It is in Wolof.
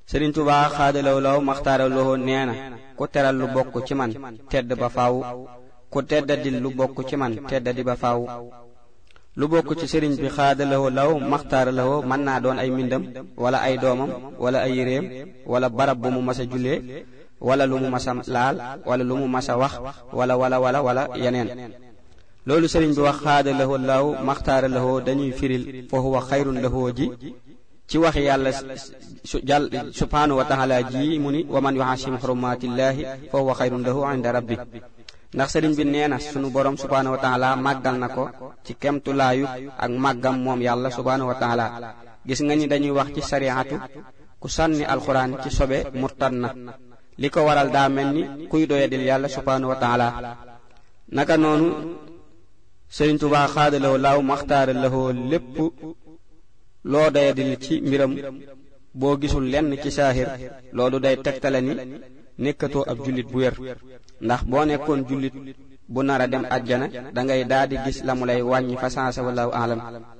sëriñ tubaa xaadalaw law maxtaaraloo nee na ku teral lu bokk ci man tedd ba faaw ku teddadil lu bokk ci man teddadi ba faaw lu bokk ci sëriñ bi xaadalawoo law maxtaaralawoo mën naa doon ay mbindam wala ay doomam wala ay yéreem wala barab bu mu mas a jullee wala lu mu mas a laal wala lu mu mas a wax wala wala wala wala yeneen loolu sëriñ bi wax xaadalawoo law maxtaaralawoo dañuy firil fa huwa xayrun lahoo ji ci waxi yàlla su jàll subhaanahu wa taala ji mu ni wa man yuhasim xurumatillahi fa huwa xayrun lahu inda rabbi ndax sëriñ bi nee na sunu borom subhaanahu wa taala màggal na ko ci kemtulaayu ak màggam moom yàlla subhaanahu wa taala gis nga ni dañuy wax ci sariatu ku sànni alxuraan ci sobe murtad na li ko waral daa mel ni kuy doyadil yàlla subhaanahu wa taala naka noonu sëriñ tubaa xaadalawoo laaw maxtaara lahoo lépp loo doyadil ci mbiram boo gisul lenn ci saahir loolu day tegtale ni nekkatoo ab jullit bu wér ndax boo nekkoon jullit bu nar a dem àjjana da ngay daal di gis la mu lay wàññi fa sansa wallahu alam